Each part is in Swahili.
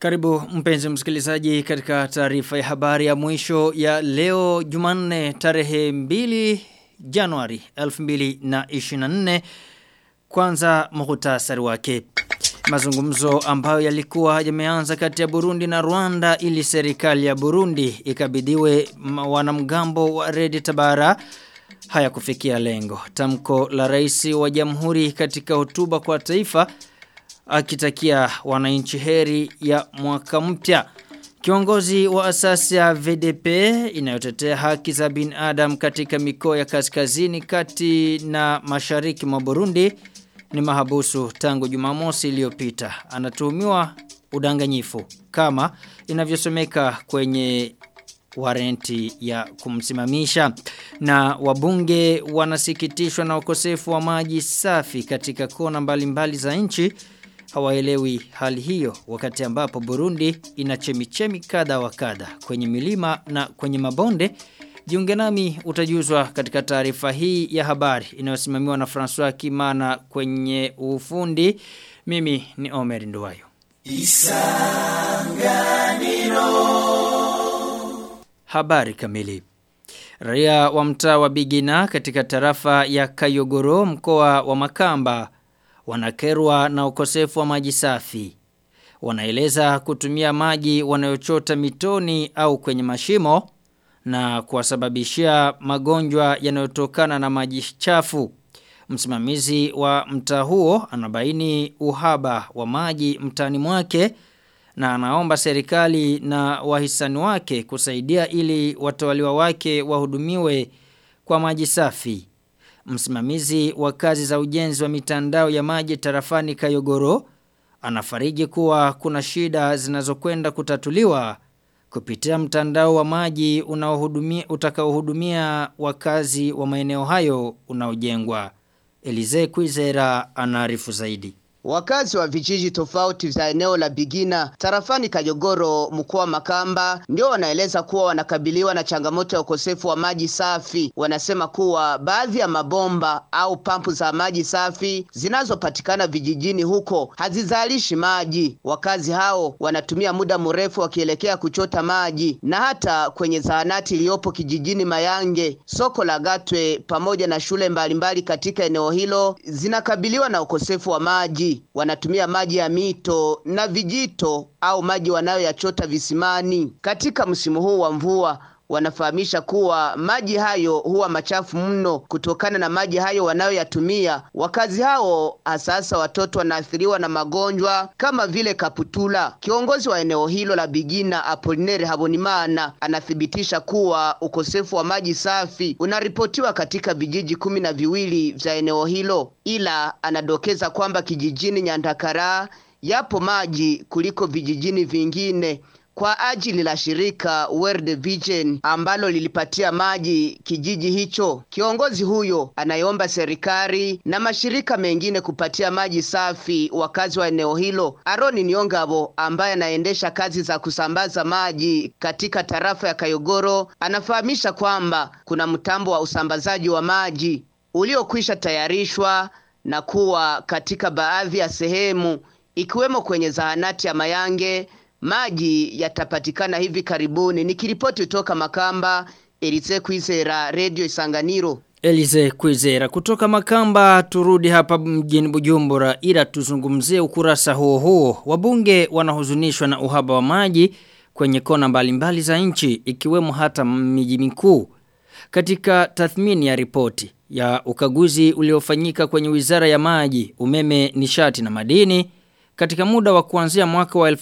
Karibu mpenzi msikilizaji katika taarifa ya habari ya mwisho ya leo Jumanne tarehe 2 Januari 2024 kwanza muhtasari wake. Mazungumzo ambayo yalikuwa yameanza kati ya Burundi na Rwanda ili serikali ya Burundi ikabidhiwe wanamgambo wa Red Tabara haya kufikia lengo. Tamko la rais wa jamhuri katika hotuba kwa taifa akitakia wananchi heri ya mwaka mpya. Kiongozi wa asasi ya VDP inayotetea haki za binadamu katika mikoa ya kaskazini kati na mashariki mwa Burundi ni mahabusu tangu Jumamosi iliyopita. Anatuhumiwa udanganyifu kama inavyosomeka kwenye warenti ya kumsimamisha na wabunge wanasikitishwa na ukosefu wa maji safi katika kona mbalimbali za nchi hawaelewi hali hiyo wakati ambapo Burundi ina chemichemi kadha wa kadha kwenye milima na kwenye mabonde Jiunge nami utajuzwa katika taarifa hii ya habari inayosimamiwa na François Kimana kwenye ufundi. Mimi ni Omer Nduwayo. Isanganiro. Habari kamili. Raia wa mtaa wa Bigina katika tarafa ya Kayogoro mkoa wa Makamba wanakerwa na ukosefu wa maji safi. Wanaeleza kutumia maji wanayochota mitoni au kwenye mashimo na kuwasababishia magonjwa yanayotokana na maji chafu. Msimamizi wa mtaa huo anabaini uhaba wa maji mtani mwake na anaomba serikali na wahisani wake kusaidia ili watawaliwa wake wahudumiwe kwa maji safi. Msimamizi wa kazi za ujenzi wa mitandao ya maji tarafani Kayogoro anafariji kuwa kuna shida zinazokwenda kutatuliwa kupitia mtandao wa maji unaohudumia utakaohudumia wakazi wa maeneo hayo unaojengwa. Elize Kwizera anaarifu zaidi. Wakazi wa vijiji tofauti vya eneo la Bigina tarafani Kajogoro mkoa Makamba ndio wanaeleza kuwa wanakabiliwa na changamoto ya ukosefu wa maji safi. Wanasema kuwa baadhi ya mabomba au pampu za maji safi zinazopatikana vijijini huko hazizalishi maji. Wakazi hao wanatumia muda mrefu wakielekea kuchota maji, na hata kwenye zahanati iliyopo kijijini Mayange, soko la Gatwe pamoja na shule mbalimbali katika eneo hilo zinakabiliwa na ukosefu wa maji wanatumia maji ya mito na vijito au maji wanayoyachota visimani. Katika msimu huu wa mvua wanafahamisha kuwa maji hayo huwa machafu mno kutokana na maji hayo wanayoyatumia. Wakazi hao hasa watoto wanaathiriwa na magonjwa kama vile kaputula. Kiongozi wa eneo hilo la Bigina Apolinere Habonimana anathibitisha kuwa ukosefu wa maji safi unaripotiwa katika vijiji kumi na viwili vya eneo hilo, ila anadokeza kwamba kijijini Nyandakara yapo maji kuliko vijijini vingine kwa ajili la shirika World Vision ambalo lilipatia maji kijiji hicho. Kiongozi huyo anayeomba serikali na mashirika mengine kupatia maji safi wakazi wa eneo hilo. Aroni Niongabo ambaye anaendesha kazi za kusambaza maji katika tarafa ya Kayogoro anafahamisha kwamba kuna mtambo wa usambazaji wa maji uliokwisha tayarishwa na kuwa katika baadhi ya sehemu ikiwemo kwenye zahanati ya Mayange maji yatapatikana hivi karibuni. Nikiripoti kutoka Makamba, Elize Kwizera, Radio Isanganiro. Elize Kwizera kutoka Makamba turudi hapa mjini Bujumbura ila tuzungumzie ukurasa huo huo. Wabunge wanahuzunishwa na uhaba wa maji kwenye kona mbalimbali za nchi ikiwemo hata miji mikuu. Katika tathmini ya ripoti ya ukaguzi uliofanyika kwenye Wizara ya Maji, Umeme, Nishati na Madini katika muda wa kuanzia mwaka wa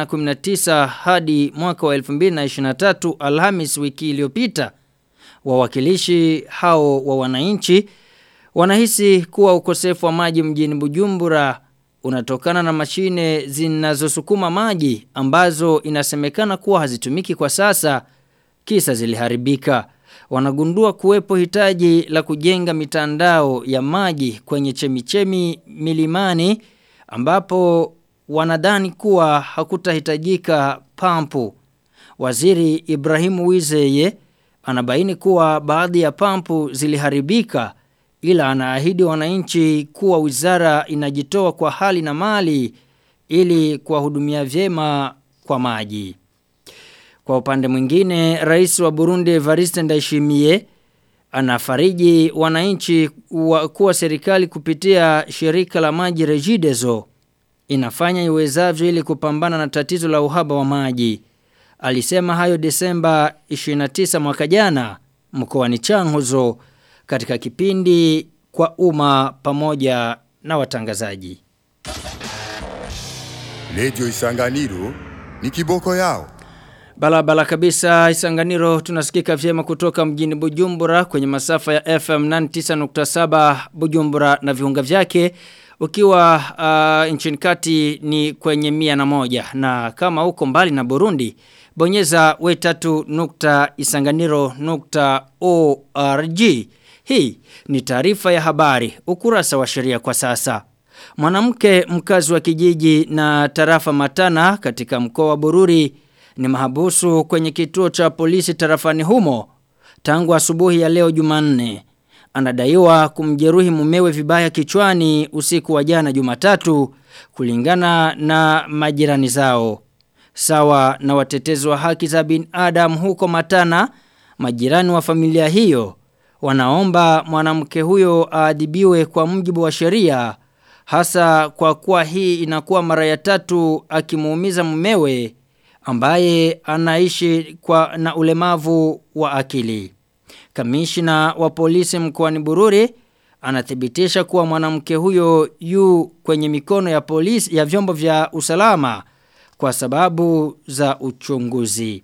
2019 hadi mwaka wa 2023 Alhamis wiki iliyopita wawakilishi hao wa wananchi wanahisi kuwa ukosefu wa maji mjini Bujumbura unatokana na mashine zinazosukuma maji ambazo inasemekana kuwa hazitumiki kwa sasa kisa ziliharibika wanagundua kuwepo hitaji la kujenga mitandao ya maji kwenye chemichemi milimani ambapo wanadhani kuwa hakutahitajika pampu. Waziri Ibrahimu Wizeye anabaini kuwa baadhi ya pampu ziliharibika ila anaahidi wananchi kuwa wizara inajitoa kwa hali na mali ili kuwahudumia vyema kwa maji. Kwa upande mwingine, rais wa Burundi Evariste Ndayishimiye anafariji wananchi wa kuwa serikali kupitia shirika la maji Regideso inafanya iwezavyo ili kupambana na tatizo la uhaba wa maji. Alisema hayo Desemba 29 mwaka jana mkoani Changuzo katika kipindi kwa umma pamoja na watangazaji. Radio Isanganiro ni kiboko yao. Balabala kabisa Isanganiro tunasikika vyema kutoka mjini Bujumbura kwenye masafa ya FM 99.7 Bujumbura na viunga vyake ukiwa uh, nchini kati ni kwenye mia na moja na kama uko mbali na Burundi bonyeza wetatu nukta isanganiro nukta org hii ni taarifa ya habari ukurasa wa sheria kwa sasa mwanamke mkazi wa kijiji na tarafa matana katika mkoa wa Bururi ni mahabusu kwenye kituo cha polisi tarafani humo tangu asubuhi ya leo Jumanne anadaiwa kumjeruhi mumewe vibaya kichwani usiku wa jana Jumatatu kulingana na majirani zao. Sawa na watetezi wa haki za binadamu huko Matana, majirani wa familia hiyo wanaomba mwanamke huyo aadhibiwe kwa mujibu wa sheria hasa kwa kuwa hii inakuwa mara ya tatu akimuumiza mumewe ambaye anaishi kwa na ulemavu wa akili. Kamishna wa polisi mkoani Bururi anathibitisha kuwa mwanamke huyo yu kwenye mikono ya polisi ya vyombo vya usalama kwa sababu za uchunguzi.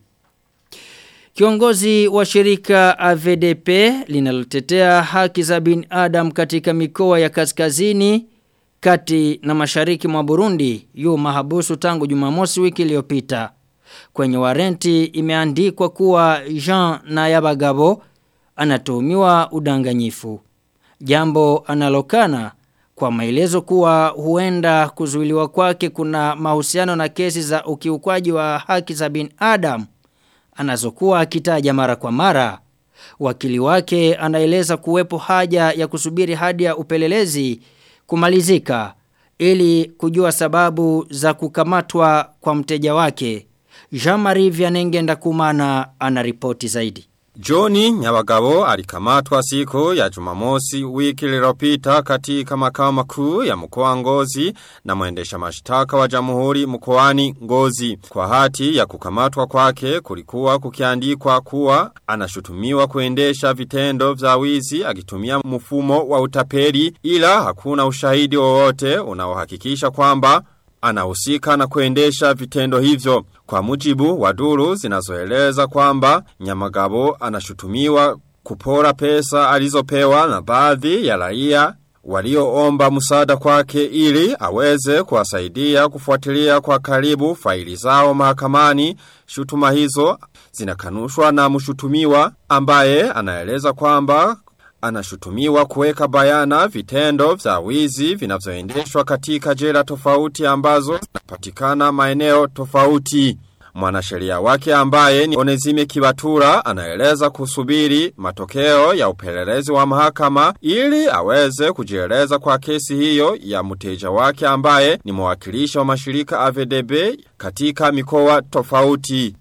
Kiongozi wa shirika AVDP linalotetea haki za binadamu katika mikoa ya kaskazini kati na mashariki mwa Burundi yu mahabusu tangu Jumamosi wiki iliyopita. Kwenye warenti imeandikwa kuwa Jean Nayabagabo anatuhumiwa udanganyifu. Jambo analokana kwa maelezo kuwa huenda kuzuiliwa kwake kuna mahusiano na kesi za ukiukwaji wa haki za binadamu anazokuwa akitaja mara kwa mara. Wakili wake anaeleza kuwepo haja ya kusubiri hadi ya upelelezi kumalizika ili kujua sababu za kukamatwa kwa mteja wake. Jean-Marie Vianenge Ndakumana anaripoti zaidi. Joni Nyabagabo alikamatwa siku ya Jumamosi wiki lililopita katika makao makuu ya mkoa Ngozi na mwendesha mashtaka wa Jamhuri mkoani Ngozi. Kwa hati ya kukamatwa kwake kulikuwa kukiandikwa kuwa anashutumiwa kuendesha vitendo vya wizi akitumia mfumo wa utapeli ila hakuna ushahidi wowote unaohakikisha kwamba anahusika na kuendesha vitendo hivyo. Kwa mujibu wa duru zinazoeleza kwamba Nyamagabo anashutumiwa kupora pesa alizopewa na baadhi ya raia walioomba msaada kwake ili aweze kuwasaidia kufuatilia kwa karibu faili zao mahakamani. Shutuma hizo zinakanushwa na mshutumiwa ambaye anaeleza kwamba anashutumiwa kuweka bayana vitendo vya wizi vinavyoendeshwa katika jela tofauti ambazo zinapatikana maeneo tofauti. Mwanasheria wake ambaye ni Onezime Kibatura anaeleza kusubiri matokeo ya upelelezi wa mahakama ili aweze kujieleza kwa kesi hiyo ya mteja wake ambaye ni mwakilishi wa mashirika AVDB katika mikoa tofauti.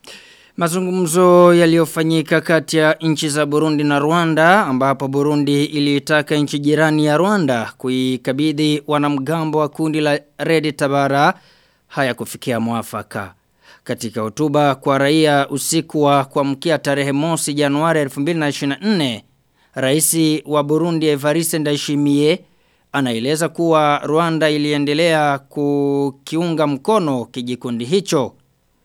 Mazungumzo yaliyofanyika kati ya nchi za Burundi na Rwanda ambapo Burundi ilitaka nchi jirani ya Rwanda kuikabidhi wanamgambo wa kundi la Red Tabara haya kufikia mwafaka. Katika hotuba kwa raia usiku wa kuamkia tarehe mosi Januari 2024, Rais wa Burundi Evariste Ndayishimiye anaeleza kuwa Rwanda iliendelea kukiunga mkono kijikundi hicho.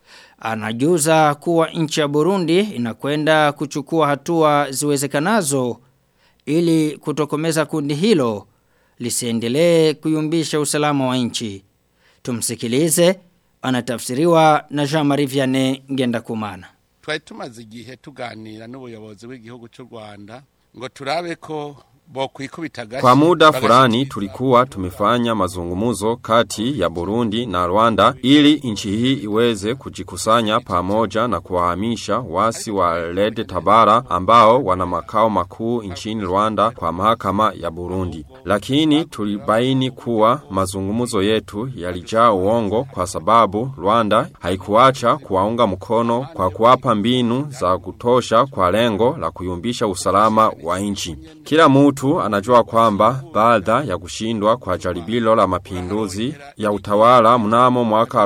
Anajuza kuwa nchi ya Burundi inakwenda kuchukua hatua ziwezekanazo ili kutokomeza kundi hilo lisiendelee kuyumbisha usalama wa nchi. Tumsikilize anatafsiriwa na Jean-Marie Vianney Ngendakumana. twari tumaze igihe tuganira n'ubuyobozi bw'igihugu cy'u Rwanda ngo turabe ko Kwa muda fulani tulikuwa tumefanya mazungumuzo kati ya Burundi na Rwanda ili nchi hii iweze kujikusanya pamoja na kuwahamisha wasi wa Lede Tabara ambao wana makao makuu nchini Rwanda kwa mahakama ya Burundi. Lakini tulibaini kuwa mazungumuzo yetu yalijaa uongo kwa sababu Rwanda haikuacha kuwaunga mkono kwa kuwapa mbinu za kutosha kwa lengo la kuyumbisha usalama wa nchi. Kila mtu anajua kwamba baada ya kushindwa kwa jaribilo la mapinduzi ya utawala mnamo mwaka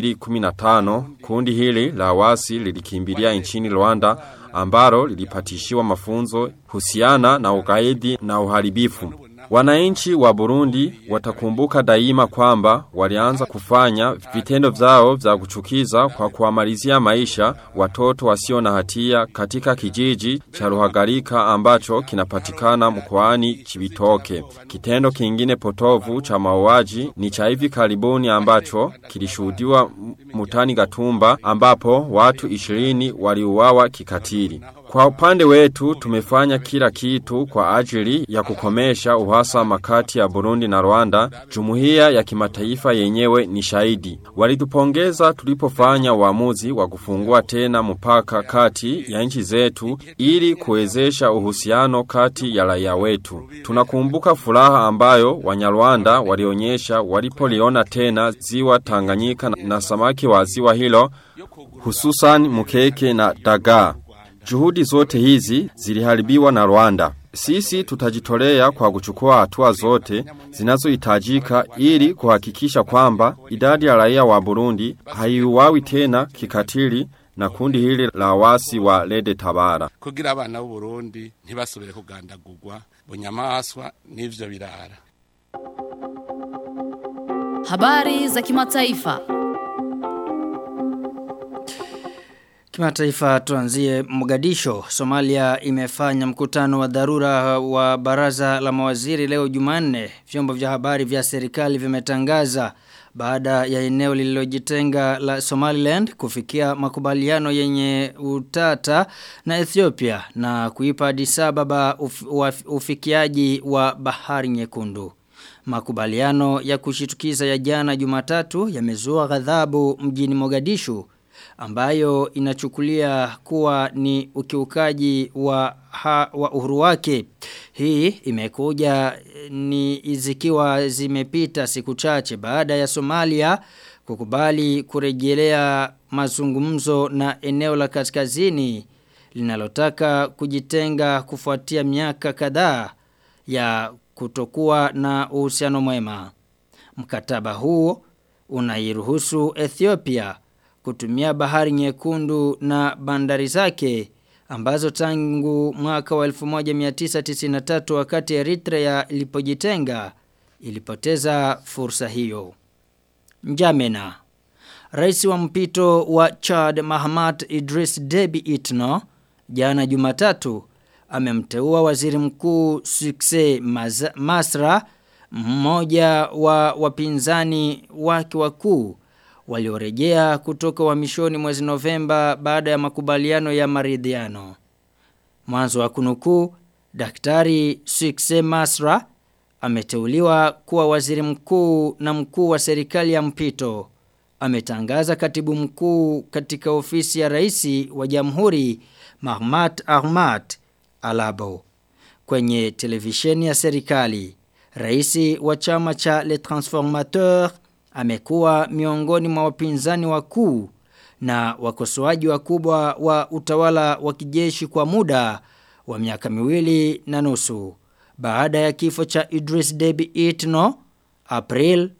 2015 kundi hili la wasi lilikimbilia nchini Rwanda ambalo lilipatishiwa mafunzo husiana na ugaidi na uharibifu. Wananchi wa Burundi watakumbuka daima kwamba walianza kufanya vitendo vyao vya kuchukiza kwa kuamalizia maisha watoto wasio na hatia katika kijiji cha Ruhagarika ambacho kinapatikana mkoani Chibitoke. Kitendo kingine potovu cha mauaji ni cha hivi karibuni ambacho kilishuhudiwa mutani Gatumba ambapo watu 20 waliuawa kikatili. Kwa upande wetu tumefanya kila kitu kwa ajili ya kukomesha uhasama kati ya Burundi na Rwanda. Jumuiya ya kimataifa yenyewe ni shahidi. Walitupongeza tulipofanya uamuzi wa kufungua tena mpaka kati ya nchi zetu ili kuwezesha uhusiano kati ya raia wetu. Tunakumbuka furaha ambayo Wanyarwanda walionyesha walipoliona tena ziwa Tanganyika na samaki wa ziwa hilo hususan mkeke na dagaa. Juhudi zote hizi ziliharibiwa na Rwanda. Sisi tutajitolea kwa kuchukua hatua zote zinazohitajika ili kuhakikisha kwamba idadi ya raia wa Burundi haiuawi tena kikatili na kundi hili la wasi wa Lede Tabara. Kugira abana b'u Burundi ntibasubire kugandagurwa bunyamaswa n'ivyo birara. Habari za kimataifa. Kimataifa tuanzie Mogadisho. Somalia imefanya mkutano wa dharura wa baraza la mawaziri leo Jumanne. Vyombo vya habari vya serikali vimetangaza baada ya eneo lililojitenga la Somaliland kufikia makubaliano yenye utata na Ethiopia na kuipa Addis Ababa uf, uf, ufikiaji wa bahari nyekundu. Makubaliano ya kushitukiza ya jana Jumatatu yamezua ghadhabu mjini Mogadishu ambayo inachukulia kuwa ni ukiukaji wa, ha, wa uhuru wake. Hii imekuja ni zikiwa zimepita siku chache baada ya Somalia kukubali kurejelea mazungumzo na eneo la kaskazini linalotaka kujitenga kufuatia miaka kadhaa ya kutokuwa na uhusiano mwema. Mkataba huu unairuhusu Ethiopia kutumia bahari nyekundu na bandari zake ambazo tangu mwaka wa 1993 wakati Eritrea ilipojitenga ilipoteza fursa hiyo. Njamena Rais wa mpito wa Chad Mahamat Idris Deby Itno jana Jumatatu amemteua waziri mkuu Sukse Masra mmoja wa wapinzani wake wakuu waliorejea kutoka uhamishoni mwezi Novemba baada ya makubaliano ya maridhiano. Mwanzo wa kunukuu, Daktari Sukse Masra ameteuliwa kuwa waziri mkuu na mkuu wa serikali ya mpito. Ametangaza katibu mkuu katika ofisi ya rais wa jamhuri Mahmat Ahmad Alabo. Kwenye televisheni ya serikali, rais wa chama cha Le Transformateur amekuwa miongoni mwa wapinzani wakuu na wakosoaji wakubwa wa utawala wa kijeshi kwa muda wa miaka miwili na nusu baada ya kifo cha Idris Deby Itno April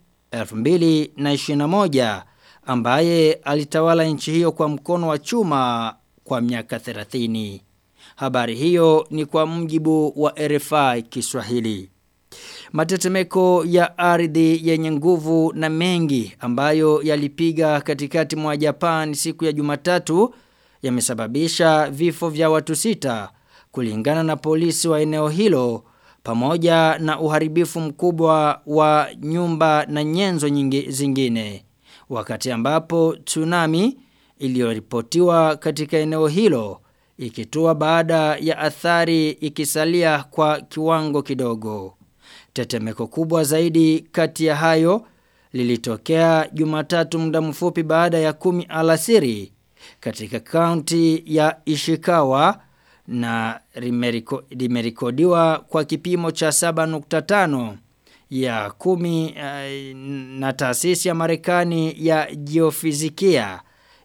2021 ambaye alitawala nchi hiyo kwa mkono wa chuma kwa miaka 30. Habari hiyo ni kwa mjibu wa RFI Kiswahili. Matetemeko ya ardhi yenye nguvu na mengi ambayo yalipiga katikati mwa Japan siku ya Jumatatu yamesababisha vifo vya watu sita kulingana na polisi wa eneo hilo pamoja na uharibifu mkubwa wa nyumba na nyenzo nyingi zingine wakati ambapo tsunami iliyoripotiwa katika eneo hilo ikitua baada ya athari ikisalia kwa kiwango kidogo. Tetemeko kubwa zaidi kati ya hayo lilitokea Jumatatu muda mfupi baada ya kumi alasiri katika kaunti ya Ishikawa na limeriko- limerekodiwa kwa kipimo cha 7.5 ya kumi uh, na taasisi ya Marekani ya geofizikia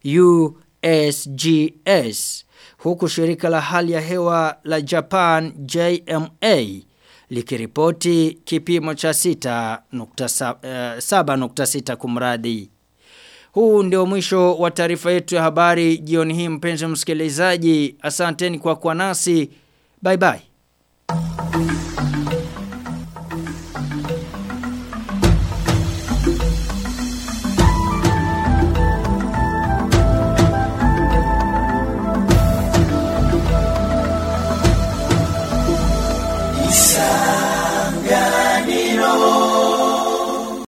USGS huku shirika la hali ya hewa la Japan JMA likiripoti kipimo cha 6.7 kumradhi. Huu ndio mwisho wa taarifa yetu ya habari jioni hii mpenzi msikilizaji. Asanteni kwa kuwa nasi. Bye bye.